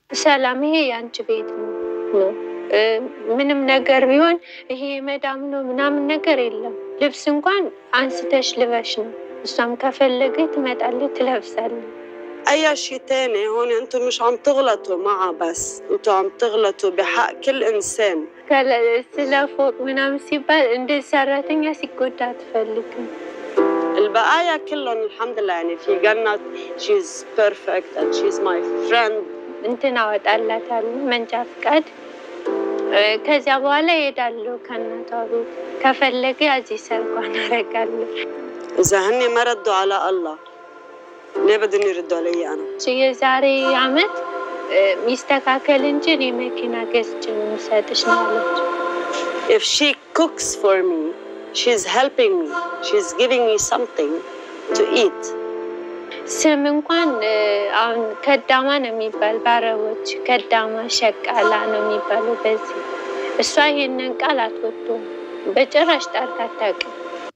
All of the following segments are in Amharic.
ሰላም፣ ይሄ የአንቺ ቤት ነው ነው ምንም ነገር ቢሆን ይሄ መዳም ነው ምናምን ነገር የለም። ልብስ እንኳን አንስተሽ ልበሽ ነው። እሷም ከፈለገ ትመጣለች ትለብሳለች። اي شيء تاني هون انتم مش عم تغلطوا معها بس انتم عم تغلطوا بحق كل انسان ስለ ፎቅ ምናምን ሲባል እንደ ሰራተኛ ሲጎዳ አትፈልግም። البقايا كلهم الحمد لله يعني في جنة she's perfect and she's my friend እንትን አወጣላታለሁ መንጃ ፍቃድ። ከዚያ በኋላ እሄዳለሁ ከእናቷ ቤት። ከፈለገ እዚህ ሰርጓን አደርጋለሁ። إذا هن ما ردوا على الله ليه بدهم يردوا علي أنا؟ የዛሬ አመት ሚስተካከል እንጂ እኔ መኪና ገዝቼ ነው የምሰጥሽ ነው ያለችው። If she cooks for me, she's helping me. She's giving me something to eat. ስም እንኳን አሁን ከዳማ ነው የሚባል በአረቦች ከዳማ ሸቃላ ነው የሚባለው። በዚህ እሷ ይሄንን ቃል አትወደውም በጭራሽ ጠርታ አታውቅም።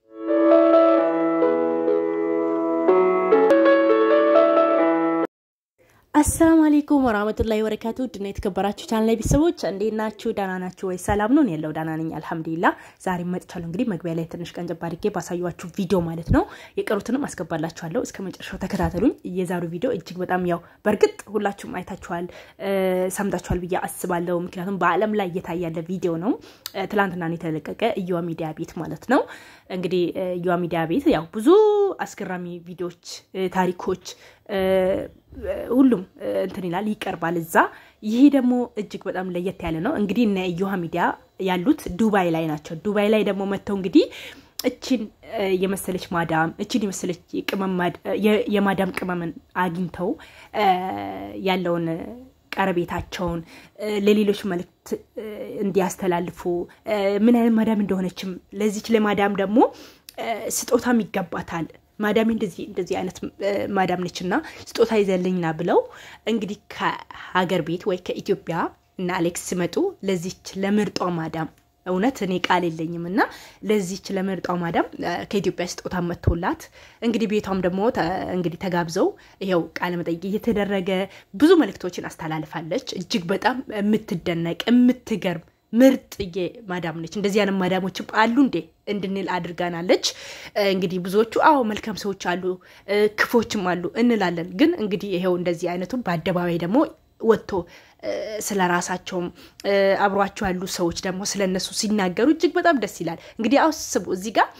አሰላሙ አለይኩም ወራህመቱላሂ ወበረካቱ ድና የተከበራችሁ ቻናል ላይ ቤተሰቦች እንዴት ናችሁ? ዳና ናችሁ ወይ? ሰላም ነው ያለው ዳና ነኝ አልሐምዱሊላ። ዛሬ መጥቻለሁ። እንግዲህ መግቢያ ላይ ትንሽ ቀን ጀባ አድርጌ ባሳዩችሁ ቪዲዮ ማለት ነው። የቀሩትንም አስገባላችኋለሁ። እስከ መጨረሻው ተከታተሉኝ። የዛሬው ቪዲዮ እጅግ በጣም ያው በእርግጥ ሁላችሁም አይታችኋል፣ ሰምታችኋል ብዬ አስባለሁ። ምክንያቱም በዓለም ላይ እየታየ ያለ ቪዲዮ ነው። ትላንትና ነው የተለቀቀ እዩዋ ሚዲያ ቤት ማለት ነው። እንግዲህ እዩዋ ሚዲያ ቤት ያው ብዙ አስገራሚ ቪዲዮዎች፣ ታሪኮች ሁሉም እንትን ይላል ይቀርባል እዛ። ይሄ ደግሞ እጅግ በጣም ለየት ያለ ነው። እንግዲህ እነ እዮሃ ሚዲያ ያሉት ዱባይ ላይ ናቸው። ዱባይ ላይ ደግሞ መጥተው እንግዲህ እችን የመሰለች ማዳም እችን የመሰለች የማዳም ቅመምን አግኝተው ያለውን ቀረቤታቸውን ለሌሎች መልእክት እንዲያስተላልፉ ምን አይነት ማዳም እንደሆነችም ለዚች ለማዳም ደግሞ ስጦታም ይገባታል ማዳሜ እንደዚህ እንደዚህ አይነት ማዳም ነች እና ስጦታ ይዘልኝና ብለው እንግዲህ ከሀገር ቤት ወይ ከኢትዮጵያ እና አሌክስ ሲመጡ ለዚች ለምርጧ ማዳም እውነት እኔ ቃል የለኝም እና ለዚች ለምርጧ ማዳም ከኢትዮጵያ ስጦታ መጥቶላት እንግዲህ ቤቷም ደግሞ እንግዲህ ተጋብዘው ይኸው ቃለ መጠይቅ እየተደረገ ብዙ መልእክቶችን አስተላልፋለች። እጅግ በጣም የምትደነቅ የምትገርም ምርጥዬ ማዳም ነች። እንደዚህ አይነት ማዳሞችም አሉ እንዴ እንድንል አድርጋናለች። እንግዲህ ብዙዎቹ አዎ መልካም ሰዎች አሉ፣ ክፎችም አሉ እንላለን። ግን እንግዲህ ይሄው እንደዚህ አይነቱ በአደባባይ ደግሞ ወጥቶ ስለ ራሳቸውም አብሯቸው ያሉ ሰዎች ደግሞ ስለ እነሱ ሲናገሩ እጅግ በጣም ደስ ይላል። እንግዲህ አስቡ እዚህ ጋር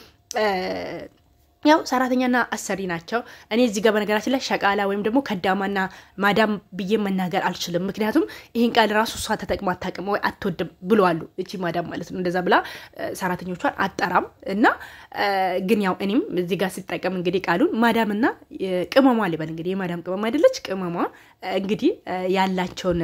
ያው ሰራተኛና አሰሪ ናቸው። እኔ እዚህ ጋር በነገራችን ላይ ሸቃላ ወይም ደግሞ ከዳማና ማዳም ብዬ መናገር አልችልም። ምክንያቱም ይህን ቃል ራሱ እሷ ተጠቅማ አታውቅም ወይ አትወድም ብለዋሉ። እቺ ማዳም ማለት ነው። እንደዛ ብላ ሰራተኞቿን አጠራም እና ግን ያው እኔም እዚህ ጋር ስጠቀም እንግዲህ ቃሉን ማዳምና ቅመሟ ልበል እንግዲህ የማዳም ቅመም አይደለች ቅመሟ እንግዲህ ያላቸውን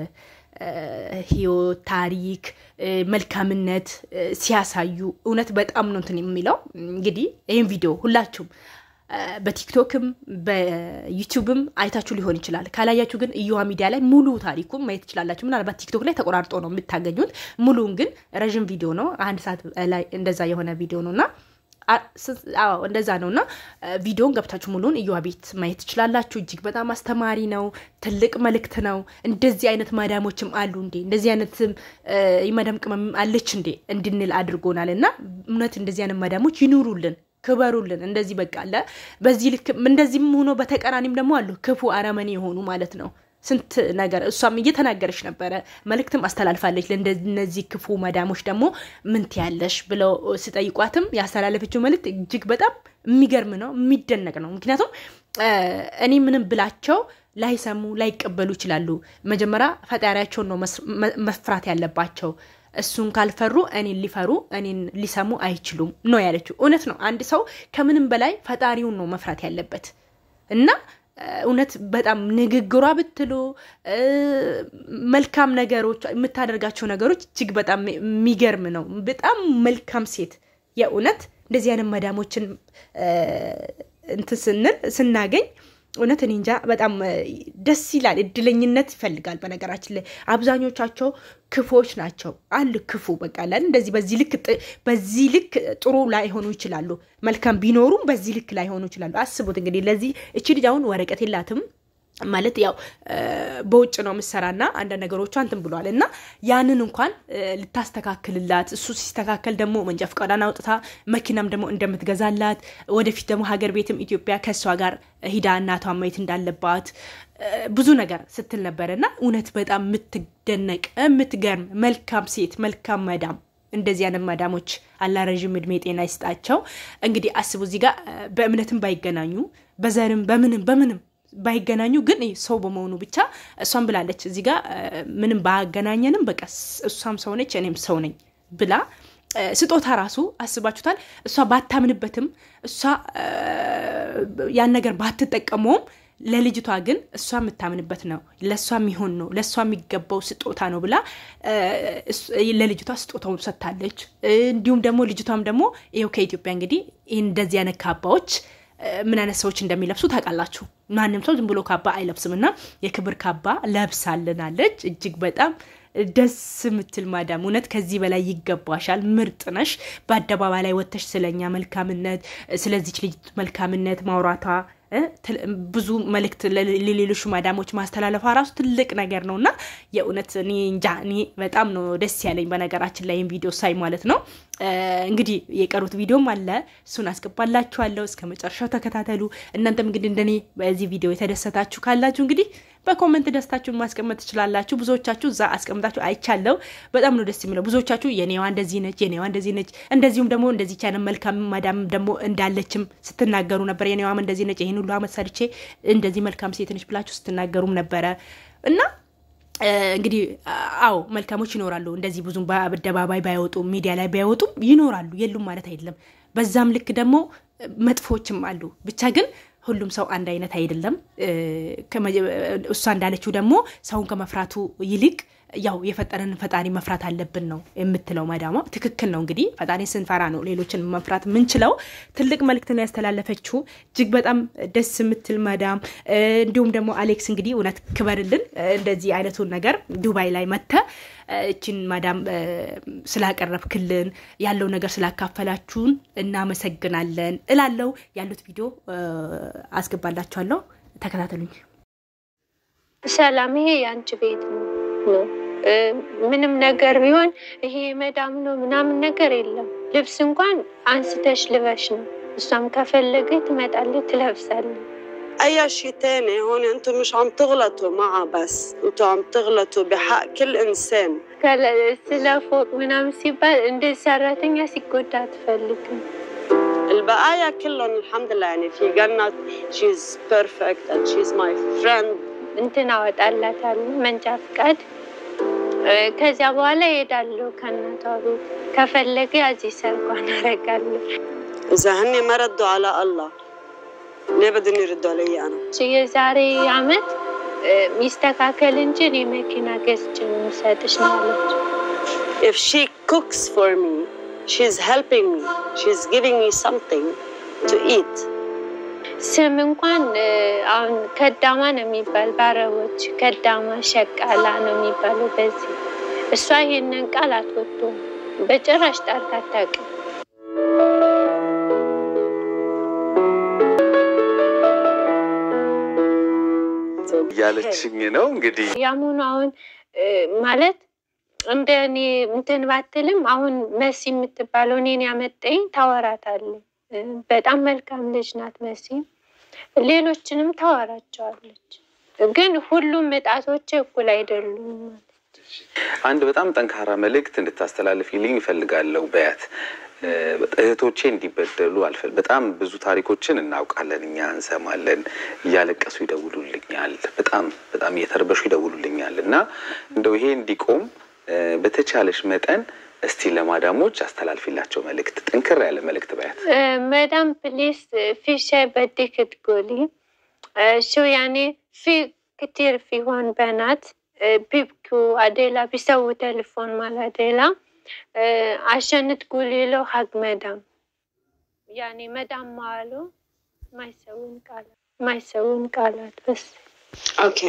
ህይወት፣ ታሪክ፣ መልካምነት ሲያሳዩ እውነት በጣም ነው እንትን የሚለው። እንግዲህ ይህን ቪዲዮ ሁላችሁም በቲክቶክም በዩቲዩብም አይታችሁ ሊሆን ይችላል። ካላያችሁ ግን እዩሃ ሚዲያ ላይ ሙሉ ታሪኩን ማየት ትችላላችሁ። ምናልባት ቲክቶክ ላይ ተቆራርጦ ነው የምታገኙት። ሙሉውን ግን ረዥም ቪዲዮ ነው፣ አንድ ሰዓት ላይ እንደዛ የሆነ ቪዲዮ ነው እና እንደዛ ነው እና ቪዲዮን ገብታችሁ ሙሉን እዩዋ ቤት ማየት ትችላላችሁ። እጅግ በጣም አስተማሪ ነው። ትልቅ መልእክት ነው። እንደዚህ አይነት ማዳሞችም አሉ እንዴ እንደዚህ አይነትም የማዳም ቅመም አለች እንዴ እንድንል አድርጎናል። እና እውነት እንደዚህ አይነት ማዳሞች ይኑሩልን፣ ክበሩልን። እንደዚህ በቃ አለ በዚህ ልክ እንደዚህም ሆኖ በተቃራኒም ደግሞ አሉ ክፉ አረመኔ የሆኑ ማለት ነው። ስንት ነገር እሷም እየተናገረች ነበረ፣ መልእክትም አስተላልፋለች። ለእነዚህ ክፉ መዳሞች ደግሞ ምን ትያለሽ ብለው ስጠይቋትም ያስተላለፈችው መልእክት እጅግ በጣም የሚገርም ነው፣ የሚደነቅ ነው። ምክንያቱም እኔ ምንም ብላቸው ላይሰሙ ላይቀበሉ ይችላሉ። መጀመሪያ ፈጣሪያቸውን ነው መፍራት ያለባቸው። እሱን ካልፈሩ እኔን ሊፈሩ እኔን ሊሰሙ አይችሉም ነው ያለችው። እውነት ነው። አንድ ሰው ከምንም በላይ ፈጣሪውን ነው መፍራት ያለበት እና እውነት በጣም ንግግሯ ብትሉ መልካም ነገሮች የምታደርጋቸው ነገሮች እጅግ በጣም የሚገርም ነው። በጣም መልካም ሴት የእውነት እንደዚህ አይነት መዳሞችን እንትን ስንል ስናገኝ እውነት እኔ እንጃ በጣም ደስ ይላል። እድለኝነት ይፈልጋል። በነገራችን ላይ አብዛኞቻቸው ክፎች ናቸው። አሉ ክፉ በቃ ላል እንደዚህ በዚህ ልክ በዚህ ልክ ጥሩ ላይሆኑ ይችላሉ። መልካም ቢኖሩም በዚህ ልክ ላይሆኑ ይችላሉ። አስቡት እንግዲህ ለዚህ እቺ ልጅ አሁን ወረቀት የላትም ማለት ያው በውጭ ነው ምሰራና አንዳንድ ነገሮቿ እንትን ብሏል እና ያንን እንኳን ልታስተካክልላት እሱ ሲስተካከል ደግሞ መንጃ ፈቃዷን አውጥታ መኪናም ደግሞ እንደምትገዛላት ወደፊት ደግሞ ሀገር ቤትም ኢትዮጵያ ከእሷ ጋር ሂዳ እናቷን ማየት እንዳለባት ብዙ ነገር ስትል ነበር እና እውነት በጣም የምትደነቅ የምትገርም መልካም ሴት መልካም መዳም እንደዚህ አይነት መዳሞች አላ ረዥም እድሜ ጤና ይስጣቸው። እንግዲህ አስቡ እዚህ ጋር በእምነትም ባይገናኙ በዘርም በምንም በምንም ባይገናኙ ግን ሰው በመሆኑ ብቻ እሷም ብላለች እዚህ ጋር ምንም ባያገናኘንም በቃ እሷም ሰው ነች እኔም ሰው ነኝ ብላ ስጦታ ራሱ አስባችሁታል። እሷ ባታምንበትም እሷ ያን ነገር ባትጠቀመውም ለልጅቷ ግን እሷ የምታምንበት ነው፣ ለእሷ የሚሆን ነው፣ ለእሷ የሚገባው ስጦታ ነው ብላ ለልጅቷ ስጦታውን ሰጥታለች። እንዲሁም ደግሞ ልጅቷም ደግሞ ይኸው ከኢትዮጵያ እንግዲህ ይህን እንደዚህ አይነት ካባዎች ምን አይነት ሰዎች እንደሚለብሱ ታውቃላችሁ። ማንም ሰው ዝም ብሎ ካባ አይለብስም እና የክብር ካባ ለብሳልናለች። እጅግ በጣም ደስ የምትል ማዳም፣ እውነት ከዚህ በላይ ይገባሻል። ምርጥ ነሽ። በአደባባይ ላይ ወጥተሽ ስለኛ መልካምነት፣ ስለዚች ልጅ መልካምነት ማውራቷ ብዙ መልእክት ለሌሎች ማዳሞች ማስተላለፏ ራሱ ትልቅ ነገር ነው እና የእውነት እኔ እንጃ እኔ በጣም ነው ደስ ያለኝ። በነገራችን ላይ ቪዲዮ ሳይ ማለት ነው። እንግዲህ የቀሩት ቪዲዮም አለ፣ እሱን አስገባላችኋለሁ። እስከ መጨረሻው ተከታተሉ። እናንተም እንግዲህ እንደኔ በዚህ ቪዲዮ የተደሰታችሁ ካላችሁ እንግዲህ በኮመንት ደስታችሁን ማስቀመጥ ትችላላችሁ። ብዙዎቻችሁ እዛ አስቀምጣችሁ አይቻለው። በጣም ነው ደስ የሚለው። ብዙዎቻችሁ የኔዋ እንደዚህ ነች፣ የኔዋ እንደዚህ ነች፣ እንደዚሁም ደግሞ እንደዚህ ቻለ መልካም ማዳም ደግሞ እንዳለችም ስትናገሩ ነበር። የኔዋም እንደዚህ ነች፣ ይህን ሁሉ አመት ሰርቼ እንደዚህ መልካም ሴት ነች ብላችሁ ስትናገሩም ነበረ እና እንግዲህ አዎ መልካሞች ይኖራሉ። እንደዚህ ብዙም በአደባባይ ባይወጡም ሚዲያ ላይ ባይወጡም ይኖራሉ፣ የሉም ማለት አይደለም። በዛም ልክ ደግሞ መጥፎችም አሉ። ብቻ ግን ሁሉም ሰው አንድ አይነት አይደለም። እሷ እንዳለችው ደግሞ ሰውን ከመፍራቱ ይልቅ ያው የፈጠረንን ፈጣሪ መፍራት አለብን ነው የምትለው መዳሟ። ትክክል ነው። እንግዲህ ፈጣሪ ስንፈራ ነው ሌሎችን መፍራት የምንችለው። ትልቅ መልእክት ነው ያስተላለፈችው። እጅግ በጣም ደስ የምትል መዳም። እንዲሁም ደግሞ አሌክስ እንግዲህ እውነት ክበርልን፣ እንደዚህ አይነቱን ነገር ዱባይ ላይ መተ እችን ማዳም ስላቀረብክልን ያለው ነገር ስላካፈላችሁን እናመሰግናለን እላለው። ያሉት ቪዲዮ አስገባላችኋለሁ፣ ተከታተሉኝ። ሰላም፣ ይሄ የአንቺ ቤት ነው ነው ምንም ነገር ቢሆን ይሄ መዳም ነው ምናምን ነገር የለም። ልብስ እንኳን አንስተሽ ልበሽ ነው። እሷም ከፈለገ ትመጣለች ትለብሳለች። اي شيء تاني هون انتم مش عم تغلطوا معها بس انتم عم تغلطوا بحق كل انسان ስለ ፎቅ ምናምን ሲባል እንደ ሰራተኛ ሲጎዳ አትፈልግም። البقايا كلهم الحمد لله يعني في جنة she's perfect and she's my friend እንትን አወጣላታለሁ መንጃ ፍቃድ። ከዚያ በኋላ እሄዳለሁ ከእናቷ ቤት። ከፈለገ እዚህ ሰርጓን አደርጋለሁ። إذا هن ما ردوا على الله ليه بدهم يردوا علي أنا؟ የዛሬ አመት ሚስተካከል እንጂ እኔ መኪና ገዝቼ ነው የምሰጥሽ ነው ያለች። If she cooks for me, she's helping me. She's giving me something to eat. ስም እንኳን አሁን ከዳማ ነው የሚባል በአረቦች ከዳማ ሸቃላ ነው የሚባለው። በዚህ እሷ ይሄንን ቃል አትወደውም፣ በጭራሽ ጠርታ አታውቅም። እያለችኝ ነው እንግዲህ ያሙኑ አሁን ማለት እንደ እኔ እንትን ባትልም አሁን መሲ የምትባለው እኔን ያመጣኝ ታወራታለች። በጣም መልካም ልጅ ናት መሲ። ሌሎችንም ታወራቸዋለች። ግን ሁሉም እጣቶች እኩል አይደሉም ማለት አንድ በጣም ጠንካራ መልእክት እንድታስተላልፊልኝ እፈልጋለሁ። በያት እህቶቼ እንዲበደሉ አልፈል በጣም ብዙ ታሪኮችን እናውቃለን፣ እኛ እንሰማለን። እያለቀሱ ይደውሉልኛል፣ በጣም በጣም እየተረበሹ ይደውሉልኛል። እና እንደው ይሄ እንዲቆም በተቻለሽ መጠን እስቲ ለማዳሞች አስተላልፊላቸው መልእክት፣ ጠንክር ያለ መልእክት በያት። مدام بليز في شيء بدك تقولي شو يعني في كتير في هون بنات بيبكوا عديلة بيسووا تليفون مال عديلة عشان تقولي له حق مدام يعني مدام ماله ما يسوون قالات ما يسوون قالات بس اوكي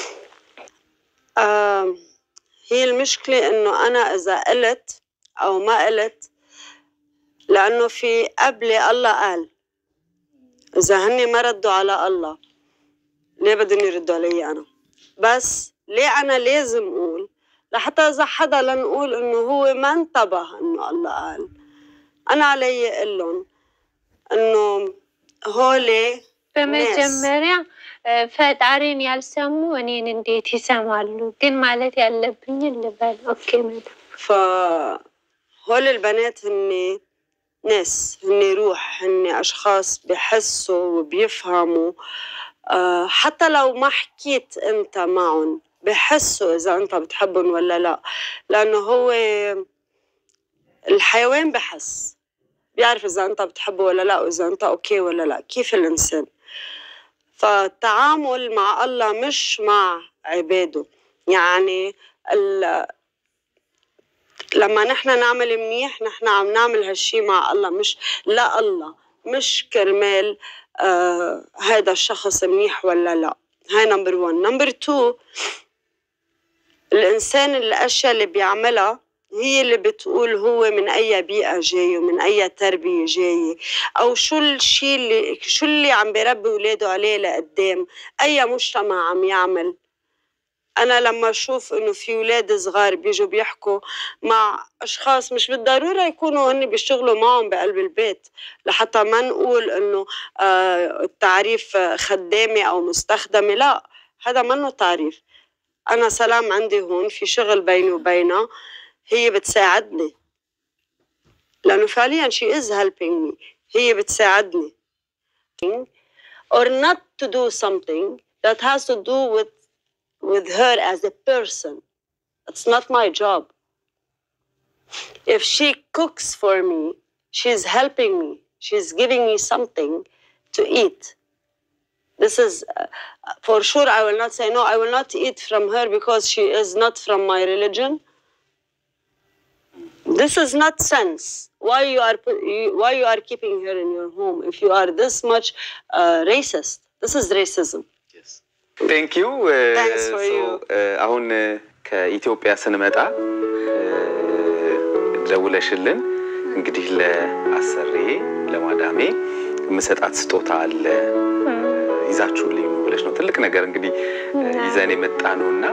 آم هي المشكلة انه انا اذا قلت او ما قلت لانه في قبلي الله قال اذا هني ما ردوا على الله ليه بدهم يردوا علي انا بس ليه انا لازم اقول لحتى اذا حدا لنقول انه هو ما انتبه انه الله قال انا علي اقول لهم انه هولي በመጀመሪያ ፈጣሪን ያልሰሙ እኔን እንዴት ይሰማሉ? ግን ማለት ያለብኝን ልበል። ኦኬ መዳም فهول البنات هن ناس هن روح هن أشخاص بحسوا وبيفهموا آه، حتى لو ما حكيت أنت معهم بحسوا إذا أنت بتحبهم ولا لا لأنه هو الحيوان بحس بيعرف إذا أنت بتحبه ولا لا وإذا أنت أوكي ولا لا كيف الإنسان فالتعامل مع الله مش مع عباده يعني ال- لما نحن نعمل منيح نحن عم نعمل هالشي مع الله مش لا الله مش كرمال آه هذا الشخص منيح ولا لا هاي نمبر 1 نمبر 2 الانسان الاشياء اللي بيعملها هي اللي بتقول هو من اي بيئه جاي ومن اي تربيه جاي او شو الشيء اللي شو اللي عم بيربي اولاده عليه لقدام اي مجتمع عم يعمل انا لما اشوف انه في اولاد صغار بيجوا بيحكوا مع اشخاص مش بالضروره يكونوا هن بيشتغلوا معهم بقلب البيت لحتى ما نقول انه آه التعريف آه، خدامه او مستخدمه لا هذا منه تعريف انا سلام عندي هون في شغل بيني وبينها هي بتساعدني لانه فعليا she is helping me هي بتساعدني or not to do something that has to do with with her as a person. It's not my job. If she cooks for me, she's helping me. She's giving me something to eat. This is uh, for sure. I will not say no. I will not eat from her because she is not from my religion. This is not sense. Why you are pu- you- why you are keeping her in your home if you are this much uh, racist? This is racism. ቴንክ ዩ Thanks for you. አሁን እ፣ ከኢትዮጵያ ስንመጣ እ፣ ደውለሽልን እንግዲህ ለአሰሬ ለማዳሜ የምሰጣት ስጦታ አለ ይዛችሁልኝ ነው ብለሽ ነው ትልቅ ነገር እንግዲህ እ፣ ይዘን የመጣ ነው እና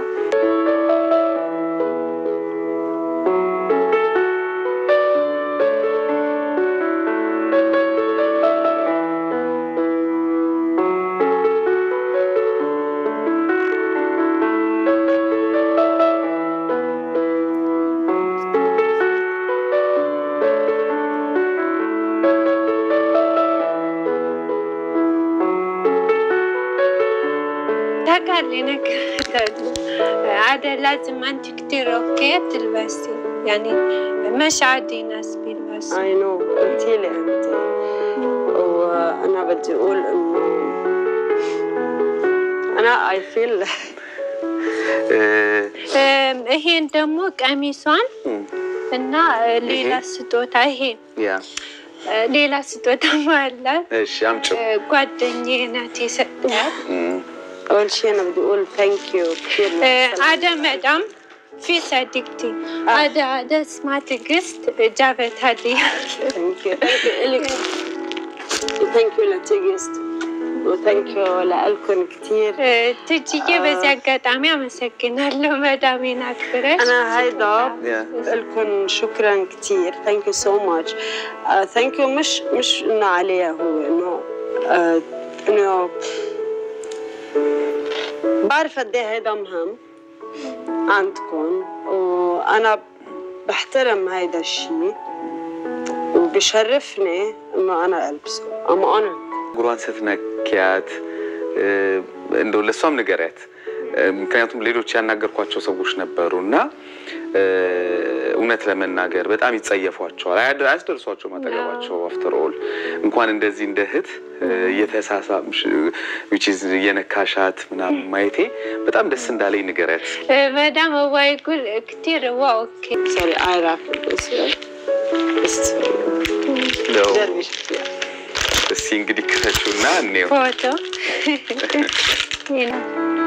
ታውቃለህ ነገር عادة لازم أنت كتير أوكي تلبسي يعني مش عادي ناس بيلبسوا I know قلتي لي انت وانا بدي اقول انه انا I feel እ፣ እም፣ ይሄን ደግሞ ቀሚሷን እም፣ እና ሌላ ስጦታ ይሄ ያ ሌላ ስጦታ አላት እሺ አምጪው ጓደኛዬ ናት የሰጠት እም፣ اول شيء انا بدي اقول ثانك يو كثير عادة مدام في صديقتي عادة عادة اسمها تقست جابت هدية ثانك يو لك ثانك يو لتيجست وثانك يو لكم كثير ትጅዬ በዚህ አጋጣሚ አመሰግናለሁ መዳሜን አክብረሽ انا هيدا ያ لكم شكرا كثير ثانك يو سو ماتش ثانك يو مش مش انه عليها هو انه آه، انه بعرف قد ايه هيدا مهم عندكم وانا بحترم هيدا الشيء وبشرفني انه انا البسه I'm honored ጉሯን ስትነኪያት እ፣ እንደው ለእሷም ንገሪያት እ፣ ምክንያቱም ሌሎች ያናገርኳቸው ሰዎች ነበሩ እና እ፣ እውነት ለመናገር በጣም ይጸየፏቸዋል፣ አያደ- አያስደርሷቸውም አጠገባቸው። አፍተር ኦል እንኳን እንደዚህ እንደ እህት እ፣ እየተሳሳምሽ which is እየነካሻት ምናምን ማየቴ በጣም ደስ እንዳለኝ ንገሪያት። መዳም እዋይ ጉል ክቲር እዋ ኦኬ sorry I raffled this year This is for you. ያው جربي شوفيها እስቲ እንግዲህ ክፈችውና እንየው። ፎቶ ይሄ ነው።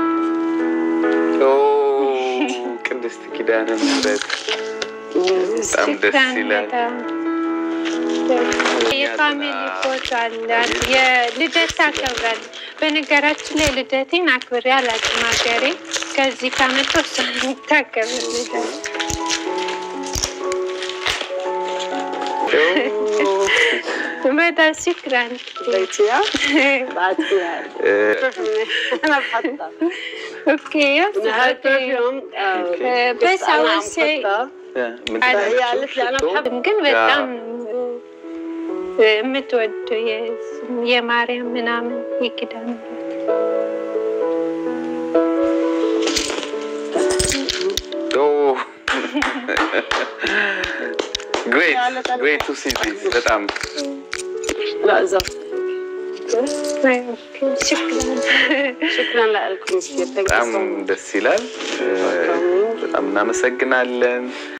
ኦ፣ ቅድስት ኪዳነ ምሕረት በጣም ደስ ሽክራን ይላል። በጣም የፋሚሊ ፎቶ አለ። የልደት ታከብራለች። በነገራችን ላይ ልደቴን አክብሬ አላውቅም። ሀገሬ ከዚህ ከመጣሁ እሷ ነው የምታከብር ልደት በጣም ሽክራን لقيتيها؟ بعتيها እ፣ انا بحطها اوكي نهار برفيوم آه، بس أنا عم اول شيء حطها. ምን አለ። هي قالت لي انا ሽቶ? بحب ግን በጣም የምትወዱ የማርያም ምናምን የኪዳነ ኦ ግሬት ግሬት ቱ ሲ ዚስ በጣም لا زبط ምሕረት ሽክራን شكرا لكم كثير ثانك በጣም يو ደስ ይላል። እ፣ በጣም እናመሰግናለን።